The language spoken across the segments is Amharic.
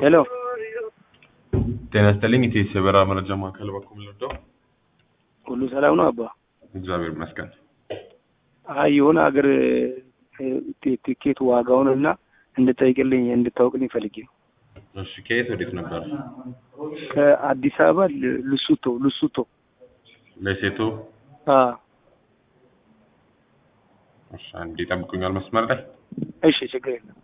ሄሎ ጤና ይስጥልኝ። ኢቴስ የበረራ መረጃ ማዕከል በኩል ልርዳው? ሁሉ ሰላም ነው አባ? እግዚአብሔር ይመስገን። አይ የሆነ ሀገር ቲኬት ዋጋውን እና እንድጠይቅልኝ እንድታውቅልኝ ፈልጌ ነው። እሺ፣ ከየት ወዴት ነበር? ከአዲስ አበባ ል- ልሱቶ ልሱቶ። ለሴቶ አ እሺ፣ አንዴ ይጠብቁኛል መስመር ላይ እሺ ችግር የለም።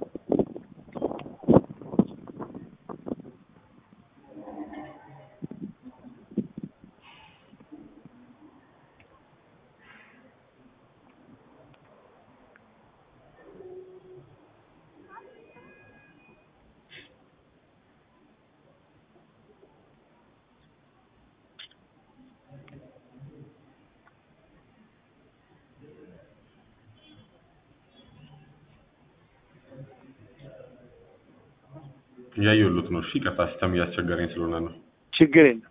እያየሁት ነው። እሺ፣ ቀጥታ ሲስተም እያስቸገረኝ ስለሆነ ነው። ችግር የለም።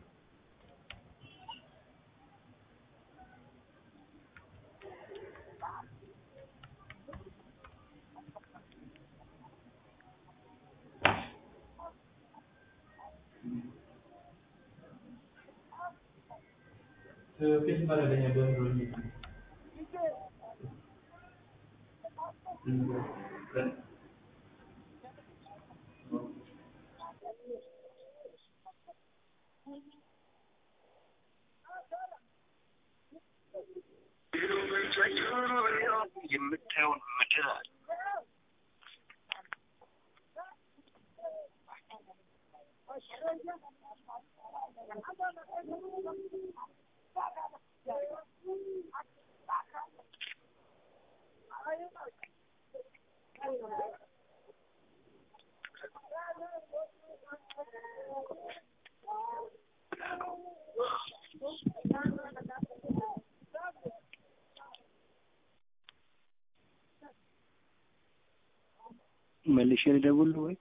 የምታየውን ምድር አለ መልሼ ልደውል ወይ?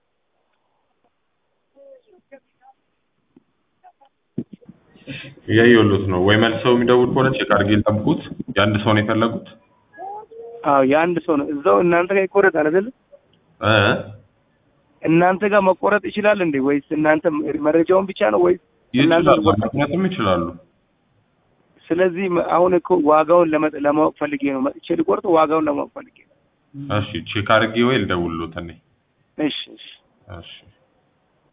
እያየሁት ነው። ወይ መልሰው የሚደውል ከሆነ ቼክ አድርጌ ልጠብቁት። የአንድ ሰው ነው የፈለጉት? አዎ የአንድ ሰው ነው። እዛው እናንተ ጋር ይቆረጣል አይደል? እ እናንተ ጋር መቆረጥ ይችላል እንዴ? ወይስ እናንተ መረጃውን ብቻ ነው ወይስ እናንተ ይችላሉ፣ አልቆረጣችሁም? ምክንያቱም ይችላሉ። ስለዚህ መ- አሁን እኮ ዋጋውን ለመ- ለማወቅ ፈልጌ ነው መጥቼ ልቆርጥ ዋጋውን ለማወቅ ፈልጌ ነው። እሺ፣ ቼክ አድርጌ ወይ ልደውልሎት እኔ። እሺ እሺ እሺ